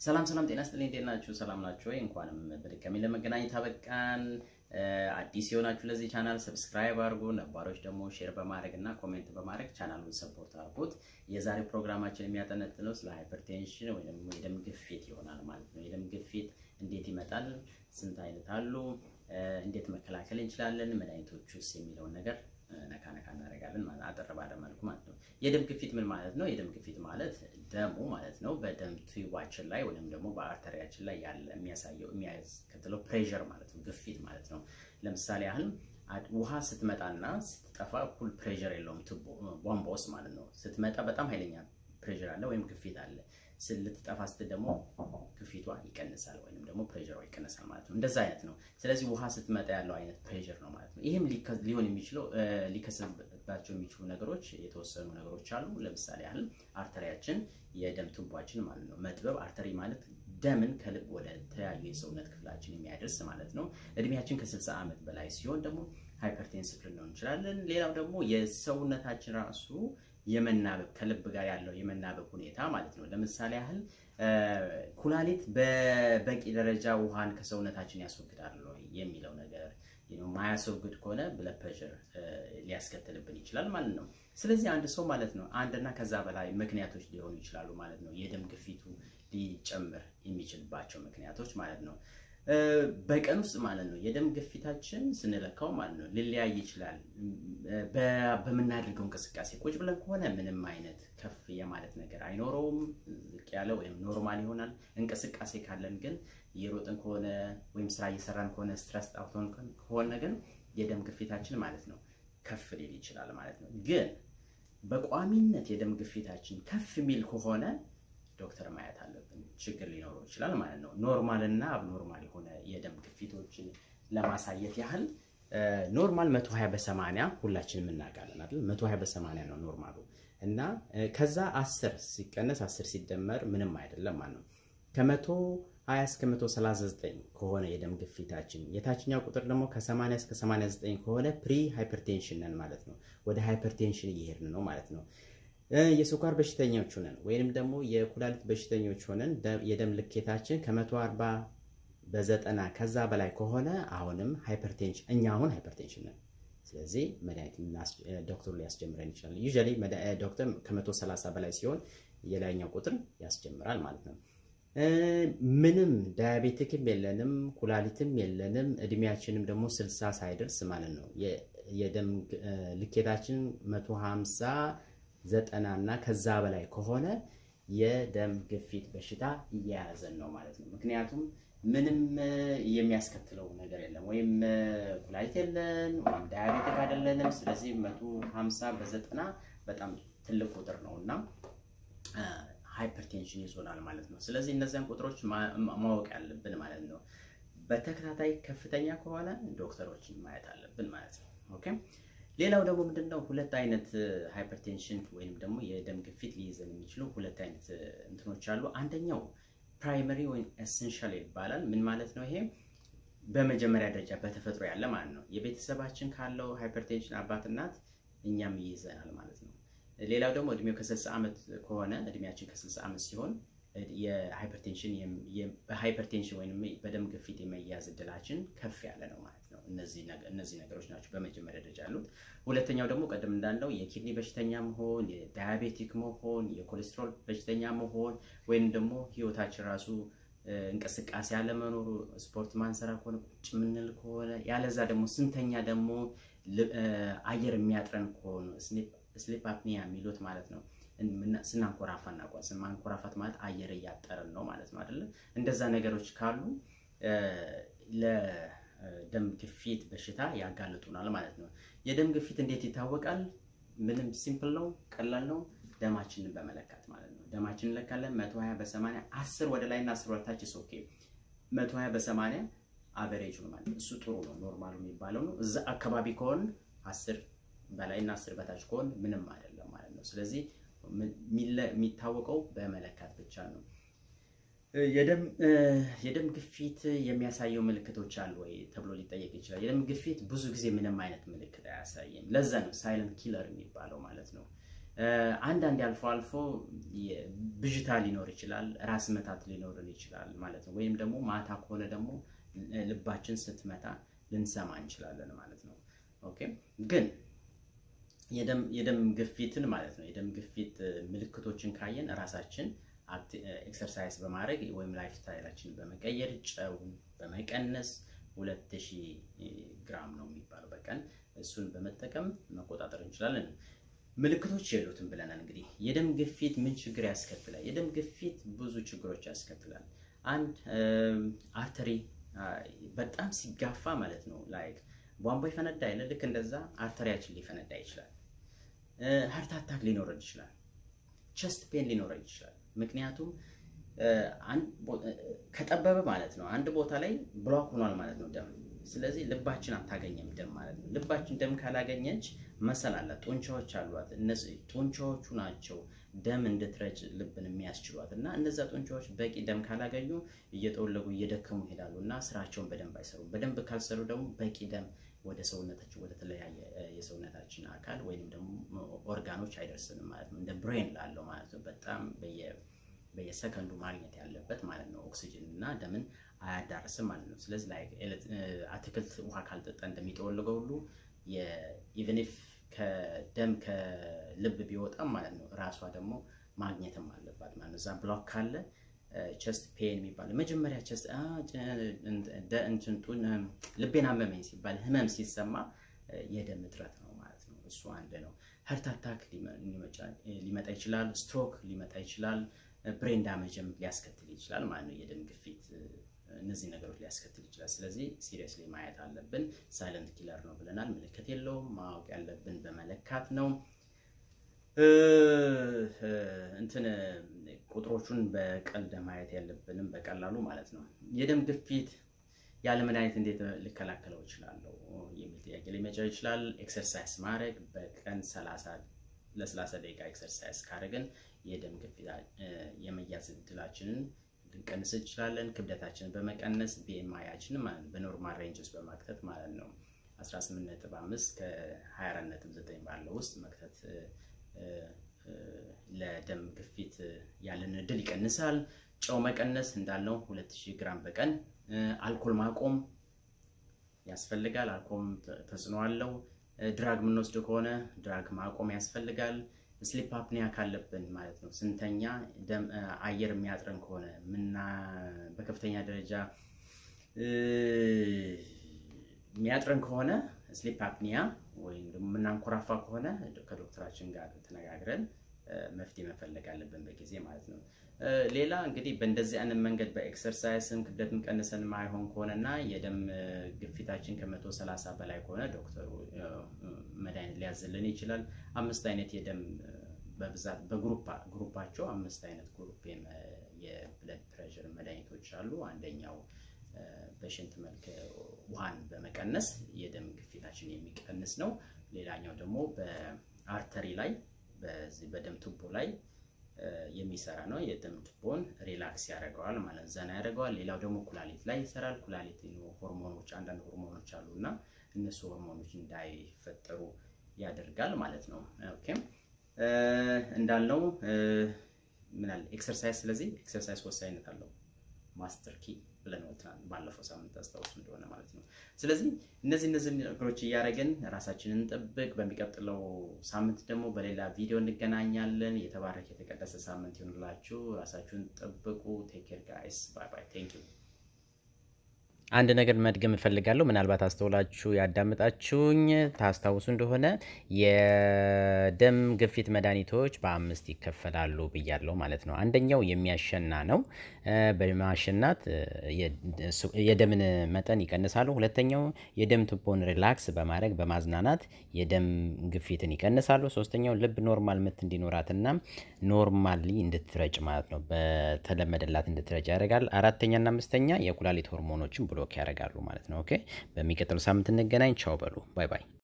ሰላም ሰላም፣ ጤና ይስጥልኝ። እንዴት ናችሁ? ሰላም ናችሁ ወይ? እንኳንም በድጋሚ ለመገናኘት አበቃን። አዲስ የሆናችሁ ለዚህ ቻናል ሰብስክራይብ አድርጉ፣ ነባሮች ደግሞ ሼር በማድረግ እና ኮሜንት በማድረግ ቻናሉን ሰፖርት አድርጉት። የዛሬ ፕሮግራማችን የሚያጠነጥነው ስለ ሃይፐርቴንሽን ወይም የደም ግፊት ይሆናል ማለት ነው። የደም ግፊት እንዴት ይመጣል? ስንት አይነት አሉ? እንዴት መከላከል እንችላለን? መድኃኒቶቹስ የሚለውን ነገር ነካ ነካ እናደርጋለን ማለት አጠር ባለ መልኩ ማለት ነው። የደም ግፊት ምን ማለት ነው? የደም ግፊት ማለት ደሙ ማለት ነው በደም ቱባችን ላይ ወይም ደግሞ በአርተሪያችን ላይ ያለ የሚያሳየው የሚያስከትለው ፕሬሸር ማለት ነው፣ ግፊት ማለት ነው። ለምሳሌ ያህል ውሃ ስትመጣና ስትጠፋ እኩል ፕሬሸር የለውም ቱቦ ቧንቧ ውስጥ ማለት ነው። ስትመጣ በጣም ኃይለኛ ፕሬሸር አለ ወይም ግፊት አለ። ልትጠፋ ስትል ደግሞ ግፊቷ ይቀንሳል ወይም ደግሞ ፕሬሸሯ ይቀንሳል ማለት ነው። እንደዛ አይነት ነው። ስለዚህ ውሃ ስትመጣ ያለው አይነት ፕሬሸር ነው ማለት ነው። ይህም ሊሆን የሚችለው ሊከሰትባቸው የሚችሉ ነገሮች የተወሰኑ ነገሮች አሉ። ለምሳሌ ያህል አርተሪያችን የደም ቱቧችን ማለት ነው መጥበብ። አርተሪ ማለት ደምን ከልብ ወደ ተለያዩ የሰውነት ክፍላችን የሚያደርስ ማለት ነው። እድሜያችን ከ60 ዓመት በላይ ሲሆን ደግሞ ሃይፐርቴንሲቭ ልንሆን እንችላለን። ሌላው ደግሞ የሰውነታችን ራሱ የመናበብ ከልብ ጋር ያለው የመናበብ ሁኔታ ማለት ነው። ለምሳሌ ያህል ኩላሊት በበቂ ደረጃ ውሃን ከሰውነታችን ያስወግዳል ወይ የሚለው ነገር ማያስወግድ ከሆነ ብለድ ፕሬሸር ሊያስከትልብን ይችላል ማለት ነው። ስለዚህ አንድ ሰው ማለት ነው አንድና ከዛ በላይ ምክንያቶች ሊሆኑ ይችላሉ ማለት ነው። የደም ግፊቱ ሊጨምር የሚችልባቸው ምክንያቶች ማለት ነው። በቀን ውስጥ ማለት ነው የደም ግፊታችን ስንለካው ማለት ነው ሊለያይ ይችላል። በምናደርገው እንቅስቃሴ ቁጭ ብለን ከሆነ ምንም አይነት ከፍ የማለት ነገር አይኖረውም፣ ዝቅ ያለ ወይም ኖርማል ይሆናል። እንቅስቃሴ ካለን ግን እየሮጥን ከሆነ ወይም ስራ እየሰራን ከሆነ ስትረስ ጣውቶን ከሆነ ግን የደም ግፊታችን ማለት ነው ከፍ ሊል ይችላል ማለት ነው። ግን በቋሚነት የደም ግፊታችን ከፍ የሚል ከሆነ ዶክተር ማየት አለብን። ችግር ሊኖረው ይችላል ማለት ነው። ኖርማል እና አብኖርማል የሆነ የደም ግፊቶችን ለማሳየት ያህል ኖርማል 120 በ80 ሁላችንም እናውቃለን አይደል? 120 በ80 ነው ኖርማሉ እና ከዛ 10 ሲቀነስ 10 ሲደመር ምንም አይደለም ማለት ነው። ከ120 እስከ 139 ከሆነ የደም ግፊታችን የታችኛው ቁጥር ደግሞ ከ80 እስከ 89 ከሆነ ፕሪ ሃይፐርቴንሽን ነን ማለት ነው። ወደ ሃይፐርቴንሽን እየሄድን ነው ማለት ነው። የስኳር በሽተኞች ሆነን ወይንም ደግሞ የኩላሊት በሽተኞች ሆነን የደም ልኬታችን ከ140 በዘጠና ከዛ በላይ ከሆነ አሁንም ሃይፐርቴንሽን እኛ አሁን ሃይፐርቴንሽን ነን። ስለዚህ መድኃኒት ዶክተሩ ሊያስጀምረን ይችላል። ዩዥዋሊ ዶክተር ከ130 በላይ ሲሆን የላይኛው ቁጥር ያስጀምራል ማለት ነው። ምንም ዳያቤቲክም የለንም ኩላሊትም የለንም እድሜያችንም ደግሞ 60 ሳይደርስ ማለት ነው የደም ልኬታችን 150 ዘጠና እና ከዛ በላይ ከሆነ የደም ግፊት በሽታ እየያዘን ነው ማለት ነው። ምክንያቱም ምንም የሚያስከትለው ነገር የለም፣ ወይም ኩላሊት የለን ወይም ዳያቤቲክ አይደለንም። ስለዚህ መቶ ሀምሳ በዘጠና በጣም ትልቅ ቁጥር ነው እና ሃይፐርቴንሽን ይዞናል ማለት ነው። ስለዚህ እነዚያን ቁጥሮች ማወቅ ያለብን ማለት ነው። በተከታታይ ከፍተኛ ከሆነ ዶክተሮችን ማየት አለብን ማለት ነው። ኦኬ ሌላው ደግሞ ምንድነው ሁለት አይነት ሃይፐርቴንሽን ወይም ደግሞ የደም ግፊት ሊይዘን የሚችሉ ሁለት አይነት እንትኖች አሉ። አንደኛው ፕራይመሪ ወይም ኤሰንሻል ይባላል። ምን ማለት ነው ይሄ? በመጀመሪያ ደረጃ በተፈጥሮ ያለ ማለት ነው። የቤተሰባችን ካለው ሃይፐርቴንሽን አባት እናት እኛም ይይዘናል ማለት ነው። ሌላው ደግሞ እድሜው ከ60 ዓመት ከሆነ እድሜያችን ከ60 ዓመት ሲሆን የሃይፐርቴንሽን በሃይፐርቴንሽን ወይም በደም ግፊት የመያዝ እድላችን ከፍ ያለ ነው ማለት ነው። እነዚህ ነገሮች ናቸው በመጀመሪያ ደረጃ ያሉት። ሁለተኛው ደግሞ ቀደም እንዳለው የኪድኒ በሽተኛ መሆን፣ የዳያቤቲክ መሆን፣ የኮሌስትሮል በሽተኛ መሆን ወይም ደግሞ ህይወታችን ራሱ እንቅስቃሴ አለመኖሩ፣ ስፖርት ማንሰራ ከሆነ ቁጭ የምንል ከሆነ ያለዛ ደግሞ ስንተኛ ደግሞ አየር የሚያጥረን ከሆነ ስሊፕ አፕኒያ የሚሉት ማለት ነው ስናንኮራፋ እናቋስ ማንኮራፋት ማለት አየር እያጠረን ነው ማለት ነው አይደለ? እንደዛ ነገሮች ካሉ ለደም ግፊት በሽታ ያጋልጡናል ማለት ነው። የደም ግፊት እንዴት ይታወቃል? ምንም ሲምፕል ነው፣ ቀላል ነው። ደማችንን በመለካት ማለት ነው። ደማችንን እንለካለን። 120 በ80 10 ወደ ላይ እና 10 ወደ ታች ኦኬ። 120 በ80 አቨሬጅ ነው ማለት እሱ ጥሩ ነው፣ ኖርማሉ የሚባለው ነው። እዛ አካባቢ ከሆን 10 በላይ እና 10 በታች ከሆን ምንም አይደለም ማለት ነው። ስለዚህ የሚታወቀው በመለካት ብቻ ነው። የደም ግፊት የሚያሳየው ምልክቶች አሉ ወይ ተብሎ ሊጠየቅ ይችላል። የደም ግፊት ብዙ ጊዜ ምንም አይነት ምልክት አያሳይም። ለዛ ነው ሳይለንት ኪለር የሚባለው ማለት ነው። አንዳንድ አልፎ አልፎ ብዥታ ሊኖር ይችላል፣ ራስ መታት ሊኖርን ይችላል ማለት ነው። ወይም ደግሞ ማታ ከሆነ ደግሞ ልባችን ስትመታ ልንሰማ እንችላለን ማለት ነው። ኦኬ ግን የደም ግፊትን ማለት ነው የደም ግፊት ምልክቶችን ካየን ራሳችን ኤክሰርሳይዝ በማድረግ ወይም ላይፍ ስታይላችን በመቀየር ጨውን በመቀነስ ሁለት ሺህ ግራም ነው የሚባለው በቀን እሱን በመጠቀም መቆጣጠር እንችላለን። ምልክቶች የሉትም ብለናል። እንግዲህ የደም ግፊት ምን ችግር ያስከትላል? የደም ግፊት ብዙ ችግሮች ያስከትላል። አንድ አርተሪ በጣም ሲጋፋ ማለት ነው ላይክ ቧንቧ ይፈነዳ አይደለ? ልክ እንደዛ አርተሪያችን ሊፈነዳ ይችላል። ሀርት አታክ ሊኖረን ይችላል። ቸስት ፔን ሊኖረን ይችላል። ምክንያቱም ከጠበበ ማለት ነው አንድ ቦታ ላይ ብሎክ ሆኗል ማለት ነው ደም። ስለዚህ ልባችን አታገኘም ደም ማለት ነው። ልባችን ደም ካላገኘች መሰል አላት፣ ጡንቻዎች አሏት። እነዚህ ጡንቻዎቹ ናቸው ደም እንድትረጭ ልብን የሚያስችሏት እና እነዛ ጡንቻዎች በቂ ደም ካላገኙ እየጠወለጉ እየደከሙ ይሄዳሉ እና ስራቸውን በደንብ አይሰሩም። በደንብ ካልሰሩ ደግሞ በቂ ደም ወደ ሰውነታችን ወደ ተለያየ የሰውነታችን አካል ወይም ደግሞ ኦርጋኖች አይደርስንም ማለት ነው። እንደ ብሬን ላለው ማለት ነው በጣም በየሰከንዱ ማግኘት ያለበት ማለት ነው። ኦክሲጅን እና ደምን አያዳርስም ማለት ነው። ስለዚህ ላይ አትክልት ውሃ ካልጠጣ እንደሚጠወልገው ሁሉ ኢቨን ኢፍ ከደም ከልብ ቢወጣም ማለት ነው ራሷ ደግሞ ማግኘትም አለባት ማለት ነው። እዛ ብሎክ ካለ ቸስት ፔን የሚባል መጀመሪያ ቸስት ልቤን አመመኝ ሲባል ህመም ሲሰማ የደም እጥረት ነው ማለት ነው። እሱ አንድ ነው። ሀርት አታክ ሊመጣ ይችላል። ስትሮክ ሊመጣ ይችላል። ብሬን ዳሜጅም ሊያስከትል ይችላል ማለት ነው። የደም ግፊት እነዚህ ነገሮች ሊያስከትል ይችላል። ስለዚህ ሲሪየስሊ ማየት አለብን። ሳይለንት ኪለር ነው ብለናል። ምልክት የለውም። ማወቅ ያለብን በመለካት ነው። እንትን ቁጥሮቹን በቀልድ ማየት ያለብንም በቀላሉ ማለት ነው። የደም ግፊት ያለ መድኃኒት እንዴት ልከላከለው እችላለሁ የሚል ጥያቄ ሊመጣ ይችላል። ኤክሰርሳይዝ ማድረግ በቀን ለሰላሳ ደቂቃ ኤክሰርሳይዝ ካደረግን የደም ግፊት የመያዝ እድላችንን ልንቀንስ እንችላለን። ክብደታችንን በመቀነስ ቢኤምአያችንን ማለት በኖርማል ሬንጅ ውስጥ በማክተት ማለት ነው 18.5 ከ24.9 ባለው ውስጥ መክተት ለደም ግፊት ያለን እድል ይቀንሳል። ጨው መቀነስ እንዳልነው 2000 ግራም በቀን አልኮል ማቆም ያስፈልጋል። አልኮል ተጽዕኖ አለው። ድራግ የምንወስድ ከሆነ ድራግ ማቆም ያስፈልጋል። ስሊፕ አፕኒያ ካለብን ማለት ነው ስንተኛ አየር የሚያጥረን ከሆነ ምና በከፍተኛ ደረጃ የሚያጥረን ከሆነ ስሊፕ አፕኒያ ወይም ደግሞ የምናንኮራፋ ከሆነ ከዶክተራችን ጋር ተነጋግረን መፍትሄ መፈለግ አለብን በጊዜ ማለት ነው። ሌላ እንግዲህ በእንደዚህ አይነት መንገድ በኤክሰርሳይስም ክብደትም ቀንሰን ማይሆን ከሆነ እና የደም ግፊታችን ከመቶ ሰላሳ በላይ ከሆነ ዶክተሩ መድኃኒት ሊያዝልን ይችላል። አምስት አይነት የደም በብዛት በግሩፓቸው አምስት አይነት ግሩፕ የብለድ ፕሬሽር መድኃኒቶች አሉ። አንደኛው በሽንት መልክ ውሃን በመቀነስ የደም ግፊታችን የሚቀንስ ነው። ሌላኛው ደግሞ በአርተሪ ላይ በዚህ በደም ቱቦ ላይ የሚሰራ ነው። የደም ቱቦን ሪላክስ ያደርገዋል ማለት ዘና ያደርገዋል። ሌላው ደግሞ ኩላሊት ላይ ይሰራል። ኩላሊት ሆርሞኖች፣ አንዳንድ ሆርሞኖች አሉ እና እነሱ ሆርሞኖች እንዳይፈጠሩ ያደርጋል ማለት ነው። ኦኬ እንዳልነው ምናል ኤክሰርሳይዝ። ስለዚህ ኤክሰርሳይዝ ወሳኝነት አለው። ማስተር ኪ ብለን ወጥተናል ባለፈው ሳምንት አስታውሱ እንደሆነ ማለት ነው። ስለዚህ እነዚህ እነዚህ ነገሮች እያደረግን ራሳችንን እንጠብቅ። በሚቀጥለው ሳምንት ደግሞ በሌላ ቪዲዮ እንገናኛለን። የተባረከ የተቀደሰ ሳምንት ይሆንላችሁ። ራሳችሁን ጠብቁ። ቴክ ኬር ጋይስ ባይ ባይ። ቴንክ ዩ አንድ ነገር መድገም እፈልጋለሁ። ምናልባት አስተውላችሁ ያዳምጣችሁኝ ታስታውሱ እንደሆነ የደም ግፊት መድኃኒቶች በአምስት ይከፈላሉ ብያለሁ ማለት ነው። አንደኛው የሚያሸና ነው። በማሸናት የደምን መጠን ይቀንሳሉ። ሁለተኛው የደም ቱቦን ሪላክስ በማድረግ በማዝናናት የደም ግፊትን ይቀንሳሉ። ሶስተኛው ልብ ኖርማል ምት እንዲኖራትና ኖርማሊ እንድትረጭ ማለት ነው፣ በተለመደላት እንድትረጭ ያደርጋል። አራተኛና አምስተኛ የኩላሊት ሆርሞኖችን ብሎክ ያደርጋሉ ማለት ነው። ኦኬ በሚቀጥለው ሳምንት እንገናኝ። ቻው በሉ። ባይ ባይ።